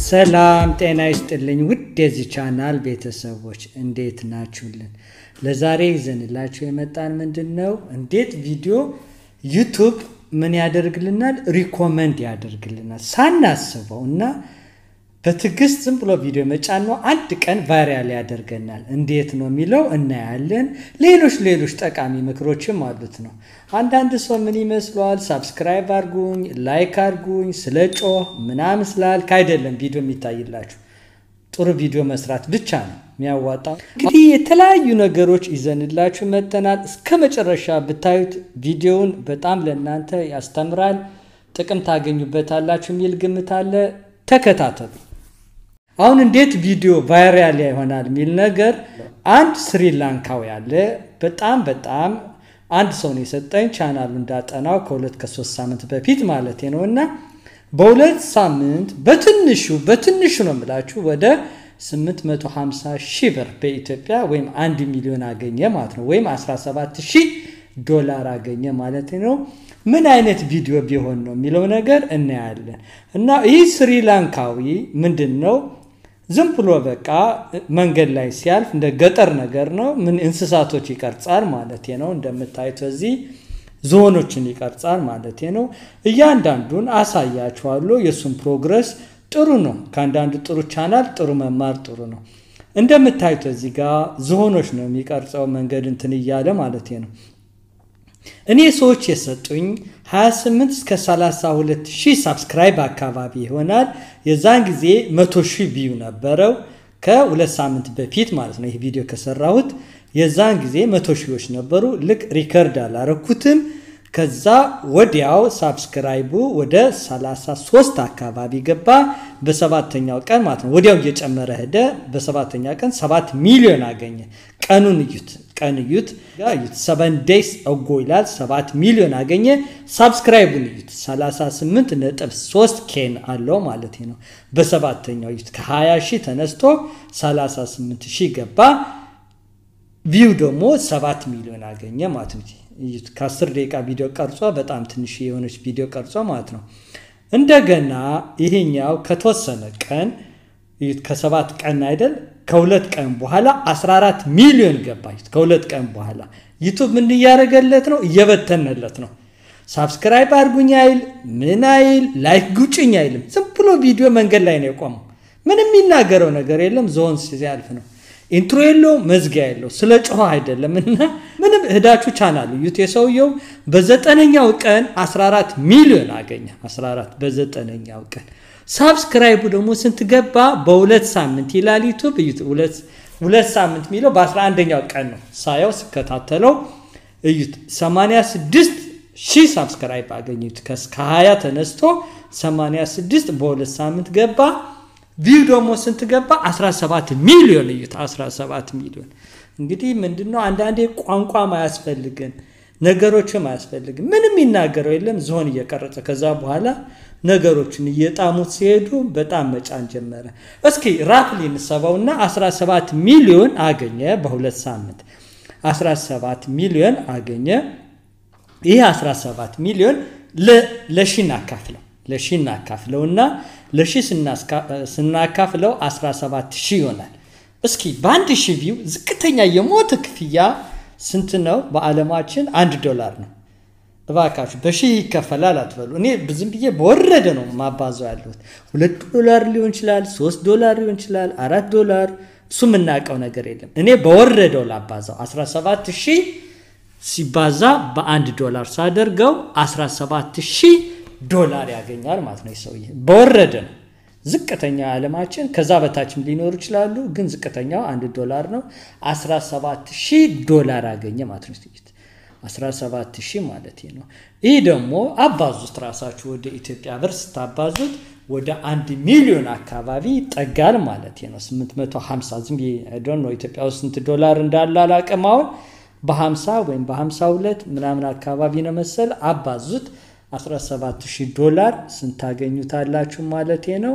ሰላም ጤና ይስጥልኝ ውድ የዚህ ቻናል ቤተሰቦች እንዴት ናችሁልን? ለዛሬ ይዘንላችሁ የመጣን ምንድን ነው እንዴት ቪዲዮ ዩቱብ ምን ያደርግልናል? ሪኮመንድ ያደርግልናል ሳናስበው እና በትዕግስት ዝም ብሎ ቪዲዮ መጫን ነው። አንድ ቀን ቫይራል ያደርገናል። እንዴት ነው የሚለው እናያለን። ሌሎች ሌሎች ጠቃሚ ምክሮችም አሉት ነው። አንዳንድ ሰው ምን ይመስለዋል? ሳብስክራይብ አርጉኝ፣ ላይክ አርጉኝ፣ ስለ ጮህ ምናምን ስላልክ አይደለም ቪዲዮ የሚታይላችሁ። ጥሩ ቪዲዮ መስራት ብቻ ነው የሚያዋጣው። እንግዲህ የተለያዩ ነገሮች ይዘንላችሁ መጥተናል። እስከ መጨረሻ ብታዩት ቪዲዮውን በጣም ለእናንተ ያስተምራል፣ ጥቅም ታገኙበታላችሁ የሚል ግምት አለ። ተከታተሉ። አሁን እንዴት ቪዲዮ ቫይራል ይሆናል የሚል ነገር አንድ ስሪላንካዊ አለ። በጣም በጣም አንድ ሰው ነው የሰጠኝ ቻናሉ እንዳጠናው ከሁለት ከሶስት ሳምንት በፊት ማለት ነው እና በሁለት ሳምንት በትንሹ በትንሹ ነው የምላችሁ ወደ 850 ሺህ ብር በኢትዮጵያ ወይም አንድ ሚሊዮን አገኘ ማለት ነው ወይም 17 ሺህ ዶላር አገኘ ማለት ነው። ምን አይነት ቪዲዮ ቢሆን ነው የሚለው ነገር እናያለን። እና ይህ ስሪላንካዊ ምንድን ነው ዝም ብሎ በቃ መንገድ ላይ ሲያልፍ እንደ ገጠር ነገር ነው። ምን እንስሳቶች ይቀርጻል ማለት ነው። እንደምታዩት እዚህ ዝሆኖችን ይቀርጻል ማለት ነው። እያንዳንዱን አሳያችኋለሁ። የእሱን ፕሮግረስ ጥሩ ነው። ከአንዳንዱ ጥሩ ቻናል ጥሩ መማር ጥሩ ነው። እንደምታዩት እዚህ ጋር ዝሆኖች ነው የሚቀርጸው መንገድ እንትን እያለ ማለት ነው። እኔ ሰዎች የሰጡኝ 28 እስከ 32 ሺህ ሳብስክራይብ አካባቢ ይሆናል። የዛን ጊዜ 100 ሺህ ቪው ነበረው ከሁለት ሳምንት በፊት ማለት ነው። ይህ ቪዲዮ ከሰራሁት የዛን ጊዜ 100 ሺዎች ነበሩ። ልክ ሪከርድ አላረኩትም። ከዛ ወዲያው ሳብስክራይቡ ወደ 33 አካባቢ ገባ። በሰባተኛው ቀን ማለት ነው። ወዲያው እየጨመረ ሄደ። በሰባተኛ ቀን 7 ሚሊዮን አገኘ። ቀኑን እዩት፣ ቀን እዩት፣ እዩት። ሰቨን ዴይስ እጎ ይላል 7 ሚሊዮን አገኘ። ሳብስክራይቡን እዩት 38 ነጥብ 3 ኬን አለው ማለት ነው። በሰባተኛው እዩት ከ20 ሺህ ተነስቶ 38 ሺህ ገባ። ቪው ደግሞ 7 ሚሊዮን አገኘ ማለት ነው። ከ10 ደቂቃ ቪዲዮ ቀርጾ በጣም ትንሽ የሆነች ቪዲዮ ቀርጾ ማለት ነው። እንደገና ይሄኛው ከተወሰነ ቀን ከሰባት ቀን አይደል ከሁለት ቀን በኋላ 14 ሚሊዮን ገባ። ከሁለት ቀን በኋላ ዩቱብ ምን እያደረገለት ነው? እየበተነለት ነው። ሳብስክራይብ አድርጉኝ አይል ምን አይል ላይክ ጉጭኝ አይልም። ዝም ብሎ ቪዲዮ መንገድ ላይ ነው የቆመው። ምንም የሚናገረው ነገር የለም። ዞን ሲያልፍ ነው ኢንትሮ የለው መዝጊያ የለው ስለ ጮኸ አይደለም እና ምንም እህዳችሁ ቻናል እዩት። የሰውየው በዘጠነኛው ቀን 14 ሚሊዮን አገኘ። 14 በዘጠነኛው ቀን ሳብስክራይቡ ደግሞ ስንት ገባ? በሁለት ሳምንት ይላል ዩቱብ። እዩት ሁለት ሳምንት የሚለው በ11ኛው ቀን ነው ሳየው ስከታተለው እዩት 86 ሺህ ሳብስክራይብ አገኙት። ከ20 ተነስቶ 86 በሁለት ሳምንት ገባ። ቪው ደግሞ ስንት ገባ? 17 ሚሊዮን እዩት 17 ሚሊዮን። እንግዲህ ምንድነው አንዳንዴ ቋንቋም አያስፈልግን ነገሮችም አያስፈልግም። ምንም የሚናገረው የለም ዝሆን እየቀረጸ ከዛ በኋላ ነገሮችን እየጣሙት ሲሄዱ በጣም መጫን ጀመረ። እስኪ ራፍሊ እንሰባውና 17 ሚሊዮን አገኘ በሁለት ሳምንት 17 ሚሊዮን አገኘ። ይህ 17 ሚሊዮን ለሺ እናካፍለው ለሺ እናካፍለውና ለሺ ስናካፍለው 17 ሺህ ይሆናል። እስኪ በአንድ ሺህ ቪው ዝቅተኛ የሞት ክፍያ ስንት ነው? በዓለማችን አንድ ዶላር ነው። እባካችሁ በሺህ ይከፈላል አትበሉ። እኔ ዝም ብዬ በወረደ ነው ማባዘው ያለሁት። ሁለት ዶላር ሊሆን ይችላል፣ ሶስት ዶላር ሊሆን ይችላል፣ አራት ዶላር እሱ የምናውቀው ነገር የለም። እኔ በወረደው ላባዛው 17 ሺህ ሲባዛ በአንድ ዶላር ሳደርገው 17 ሺህ ዶላር ያገኛል ማለት ነው። ሰውዬ በወረደ ነው። ዝቅተኛው ዓለማችን ከዛ በታችም ሊኖሩ ይችላሉ፣ ግን ዝቅተኛው አንድ ዶላር ነው። 17 ሺህ ዶላር አገኘ ማለት ነው። 17 ሺህ ማለት ነው። ይህ ደግሞ አባዙት ራሳችሁ ወደ ኢትዮጵያ ብር ስታባዙት ወደ አንድ ሚሊዮን አካባቢ ይጠጋል ማለት ነው። 850 ዝም ነው ኢትዮጵያ ውስጥ ስንት ዶላር እንዳለ አላቅም። አሁን በ50 ወይም በ52 ምናምን አካባቢ ነው መሰል አባዙት 17000 ዶላር ስንታገኙታላችሁ ማለት ነው።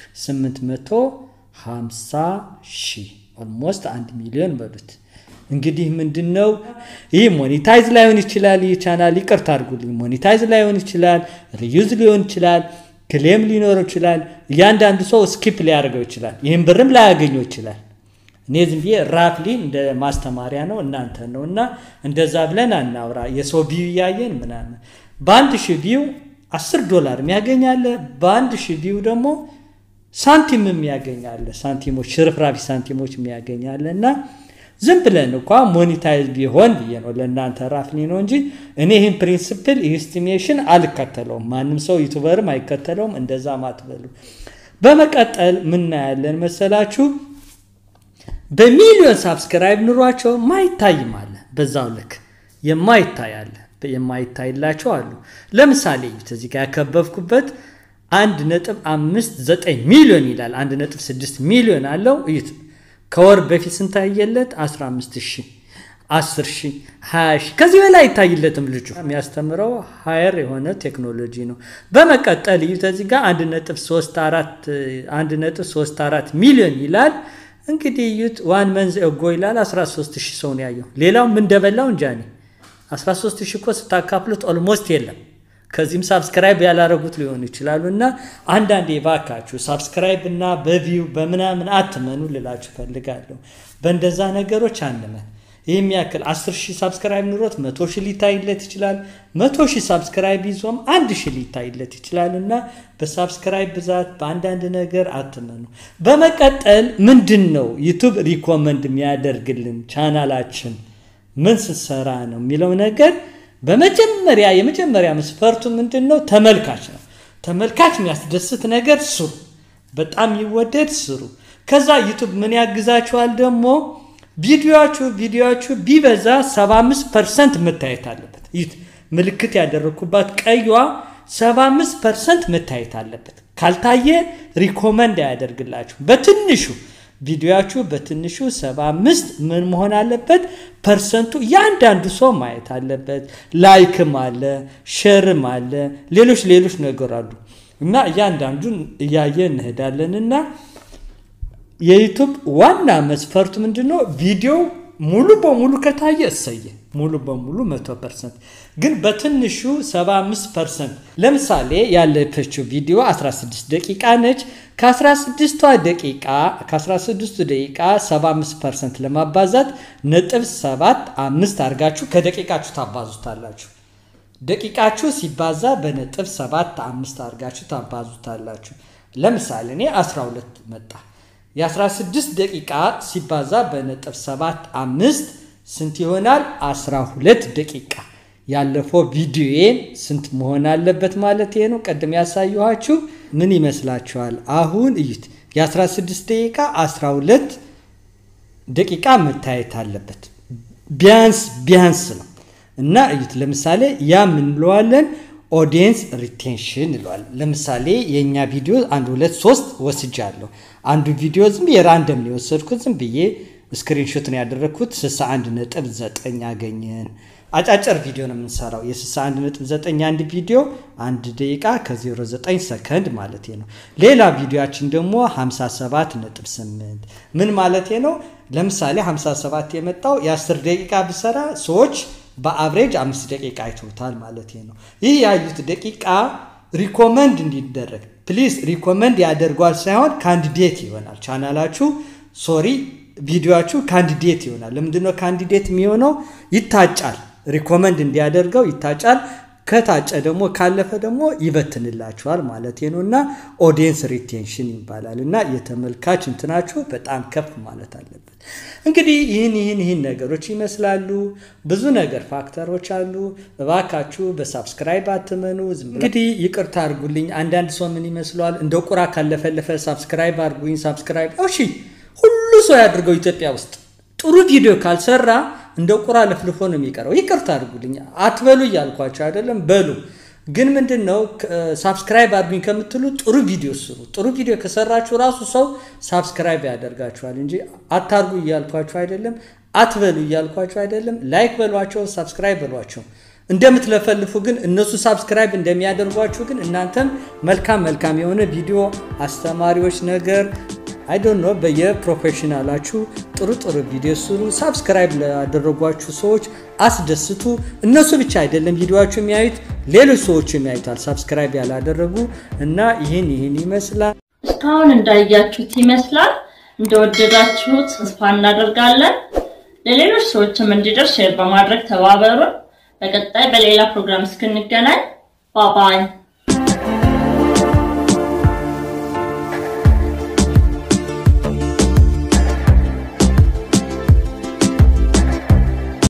850 ሺህ ኦልሞስት አንድ ሚሊዮን በሉት። እንግዲህ ምንድን ነው ይህ ሞኔታይዝ ላይሆን ይችላል። ይህ ቻናል ይቅርታ አድርጉልኝ፣ ሞኔታይዝ ላይሆን ይችላል፣ ሪዩዝ ሊሆን ይችላል። ክሌም ሊኖረው ይችላል። እያንዳንዱ ሰው ስኪፕ ሊያደርገው ይችላል። ይህም ብርም ላያገኘው ይችላል። እኔ ዝም ብዬ ራፍሊ እንደ ማስተማሪያ ነው እናንተ ነው እና እንደዛ ብለን አናውራ። የሰው ቪው እያየን ምናምን በአንድ ሺህ ቪው አስር ዶላር የሚያገኛለ በአንድ ሺህ ቪው ደግሞ ሳንቲም የሚያገኛለ ሳንቲሞች ሽርፍራፊ ሳንቲሞች የሚያገኛለ እና ዝም ብለን እንኳ ሞኒታይዝ ቢሆን ብዬ ነው ለእናንተ ራፍሊ ነው እንጂ እኔ ይህን ፕሪንስፕል ኢስቲሜሽን አልከተለውም። ማንም ሰው ዩቱበርም አይከተለውም። እንደዛ ማትበሉ። በመቀጠል ምናያለን መሰላችሁ በሚሊዮን ሳብስክራይብ ኑሯቸው ማይታይም አለ። በዛው ልክ የማይታይ አለ። የማይታይላቸው አሉ። ለምሳሌ እዚህ ጋር ያከበብኩበት አንድ ነጥብ አምስት ዘጠኝ ሚሊዮን ይላል። አንድ ነጥብ ስድስት ሚሊዮን አለው። እዩት። ከወር በፊት ስንታየለት 15 ሺህ 10 ሺህ 20 ሺህ ከዚህ በላይ አይታይለትም። ልጁ የሚያስተምረው ሀየር የሆነ ቴክኖሎጂ ነው። በመቀጠል እዩት። እዚህ ጋር 1.34 ሚሊዮን ይላል። እንግዲህ እዩት። ዋን መንዝ እጎ ይላል 13 ሺህ ሰው ነው ያየው። ሌላው ምን እንደበላው እንጃ እኔ 13 ሺህ እኮ ስታካፍሉት ኦልሞስት የለም። ከዚህም ሳብስክራይብ ያላረጉት ሊሆኑ ይችላሉ። እና አንዳንዴ ባካችሁ ሳብስክራይብ እና በቪው በምናምን አትመኑ ልላችሁ ፈልጋለሁ። በእንደዛ ነገሮች አንመን። ይህም ያክል 10 ሺህ ሳብስክራይብ ኑሮት መቶ ሺህ ሊታይለት ይችላል። መቶ ሺህ ሳብስክራይብ ይዞም አንድ ሺህ ሊታይለት ይችላል። እና በሳብስክራይብ ብዛት በአንዳንድ ነገር አትመኑ። በመቀጠል ምንድን ነው ዩቱብ ሪኮመንድ የሚያደርግልን ቻናላችን ምን ስሰራ ነው የሚለው ነገር በመጀመሪያ የመጀመሪያ መስፈርቱ ምንድን ነው? ተመልካች ነው። ተመልካች የሚያስደስት ነገር ስሩ፣ በጣም ይወደድ ስሩ። ከዛ ዩቱብ ምን ያግዛችኋል ደግሞ ቪዲዮችሁ ቪዲዮችሁ ቢበዛ 75 ፐርሰንት መታየት አለበት። ይት ምልክት ያደረግኩባት ቀይዋ 75 ፐርሰንት መታየት አለበት። ካልታየ ሪኮመንድ አያደርግላችሁ በትንሹ ቪዲዮችሁ በትንሹ 75 ምን መሆን አለበት? ፐርሰንቱ እያንዳንዱ ሰው ማየት አለበት። ላይክም አለ፣ ሸርም አለ፣ ሌሎች ሌሎች ነገር አሉ እና እያንዳንዱን እያየ እንሄዳለን እና የዩቱብ ዋና መስፈርቱ ምንድን ነው? ቪዲዮ ሙሉ በሙሉ ከታየ እሰየ ሙሉ በሙሉ 100 ፐርሰንት ግን በትንሹ 75 ፐርሰንት ለምሳሌ ያለፈችው ቪዲዮ 16 ደቂቃ ነች። ከ16ቷ ደቂቃ ከ16ቱ ደቂቃ 75 ፐርሰንት ለማባዛት ነጥብ 7 አምስት አድርጋችሁ ከደቂቃችሁ ታባዙታላችሁ። ደቂቃችሁ ሲባዛ በነጥብ 7 አምስት አድርጋችሁ ታባዙታላችሁ። ለምሳሌ እኔ 12 መጣ። የ16 ደቂቃ ሲባዛ በነጥብ 7 አምስት ስንት ይሆናል? 12 ደቂቃ ያለፈው ቪዲዮዬን ስንት መሆን አለበት ማለት ነው። ቀደም ያሳየኋችሁ ምን ይመስላችኋል? አሁን እዩት። የ16 ደቂቃ 12 ደቂቃ መታየት አለበት ቢያንስ ቢያንስ ነው እና እዩት። ለምሳሌ ያ ምን እንለዋለን? ኦዲየንስ ሪቴንሽን እንለዋለን። ለምሳሌ የእኛ ቪዲዮ አንድ ሁለት ሶስት ወስጃለሁ። አንዱ ቪዲዮ ዝም ብዬ ራንደም ነው የወሰድኩት ዝም ብዬ ስክሪንሾት ነው ያደረግኩት 61 ነጥብ 9 አገኘን። አጫጭር ቪዲዮ ነው የምንሰራው። የ61 ነጥብ 9 አንድ ቪዲዮ አንድ ደቂቃ ከ09 ሰከንድ ማለት ነው። ሌላ ቪዲዮችን ደግሞ 57 ነጥብ 8 ምን ማለት ነው? ለምሳሌ 57 የመጣው የ10 ደቂቃ ብሰራ ሰዎች በአብሬጅ አምስት ደቂቃ አይተውታል ማለት ነው። ይህ ያዩት ደቂቃ ሪኮመንድ እንዲደረግ ፕሊዝ ሪኮመንድ ያደርጓል ሳይሆን ካንዲዴት ይሆናል ቻናላችሁ ሶሪ ቪዲዮችሁ ካንዲዴት ይሆናል። ለምንድነው ካንዲዴት የሚሆነው? ይታጫል። ሪኮመንድ እንዲያደርገው ይታጫል። ከታጨ ደግሞ ካለፈ ደግሞ ይበትንላችኋል ማለት ነው እና ኦዲየንስ ሪቴንሽን ይባላል እና የተመልካች እንትናችሁ በጣም ከፍ ማለት አለበት። እንግዲህ ይህን ይህን ይህን ነገሮች ይመስላሉ። ብዙ ነገር ፋክተሮች አሉ። እባካችሁ በሳብስክራይብ አትመኑ። እንግዲህ ይቅርታ አድርጉልኝ። አንዳንድ ሰው ምን ይመስለዋል እንደ ቁራ ካለፈለፈ ሳብስክራይብ አድርጉኝ ሳብስክራይብ እሺ ሁሉ ሰው ያድርገው። ኢትዮጵያ ውስጥ ጥሩ ቪዲዮ ካልሰራ እንደ ቁራ ለፍልፎ ነው የሚቀረው። ይቅርታ አድርጉልኝ አትበሉ እያልኳቸው አይደለም፣ በሉ ግን ምንድን ነው ሳብስክራይብ አድርጉኝ ከምትሉ ጥሩ ቪዲዮ ስሩ። ጥሩ ቪዲዮ ከሰራችሁ ራሱ ሰው ሳብስክራይብ ያደርጋችኋል እንጂ አታርጉ እያልኳቸው አይደለም፣ አትበሉ እያልኳቸው አይደለም። ላይክ በሏቸው፣ ሳብስክራይብ በሏቸው። እንደምትለፈልፉ ግን እነሱ ሳብስክራይብ እንደሚያደርጓችሁ ግን እናንተም መልካም መልካም የሆነ ቪዲዮ አስተማሪዎች ነገር አይ ዶንት ኖ በየፕሮፌሽናላችሁ ጥሩ ጥሩ ቪዲዮ ስሩ። ሳብስክራይብ ላደረጓችሁ ሰዎች አስደስቱ። እነሱ ብቻ አይደለም ቪዲዮችሁ የሚያዩት ሌሎች ሰዎች የሚያዩታል፣ ሳብስክራይብ ያላደረጉ እና ይህን ይህን ይመስላል። እስካሁን እንዳያችሁት ይመስላል። እንደወደዳችሁት ተስፋ እናደርጋለን። ለሌሎች ሰዎችም እንዲደርስ ሼር በማድረግ ተባበሩን። በቀጣይ በሌላ ፕሮግራም እስክንገናኝ ባባይ